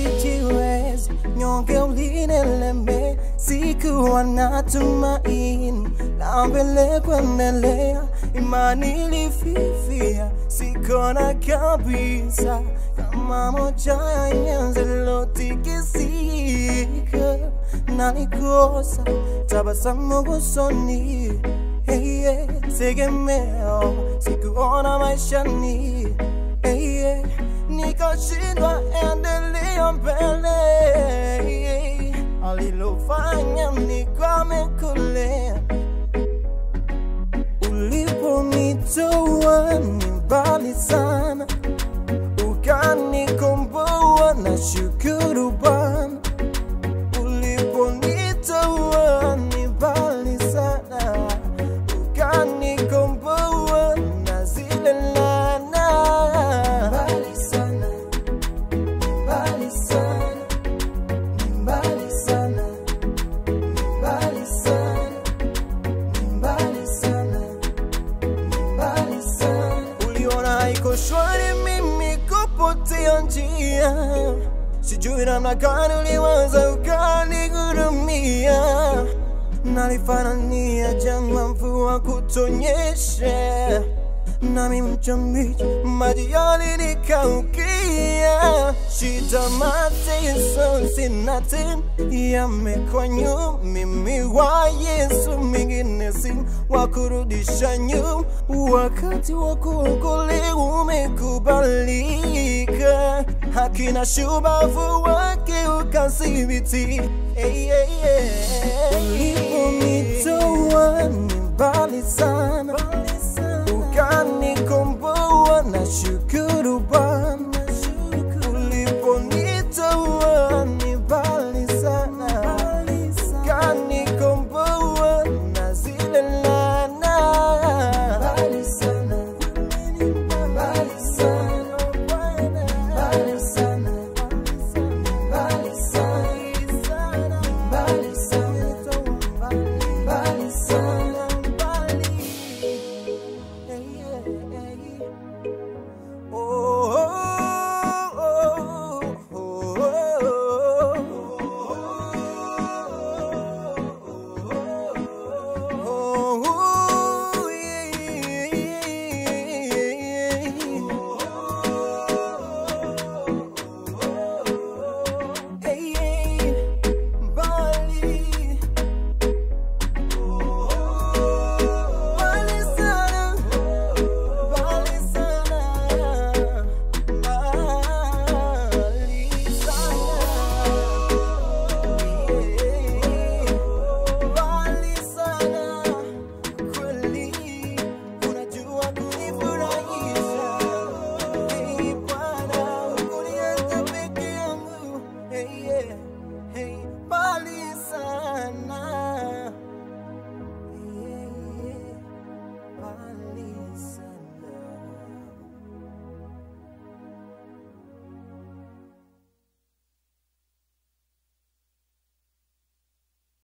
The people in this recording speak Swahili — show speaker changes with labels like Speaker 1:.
Speaker 1: sijiwezi, nyonge ulineleme, sikuwa na tumaini la mbele kuendelea, imani ilififia, sikona kabisa kama moja ya nyenzi lotikisika, nalikosa tabasamu usoni, hey, yeah, tegemeo sikuona maishani hey, yeah, nikashindwa endelea mbele hey, alilofanya nikwame kule uliponitoa ni mbali sana ukanikomboa na shukuru Bwana uliponitoa ni mbali sana ukanikomboa na zile laana mbali sana mbali sana mbali sana mbali sana mbali sana mbali sana uliona haiko shwari mimi kupotea njia sijui namna gani uliwaza ukanigurumia nalifanania jangwa mvua kutonyesha nami mchamichi maji yalinikaukia shida mateso sina tena yamekwa nyuma mimi wa Yesu mingine si wa kurudisha nyuma wakati wa kuokolewa umekubalika hakina shubavu wake ukasibiti hey, hey, hey. uliponitoa ni mbali sana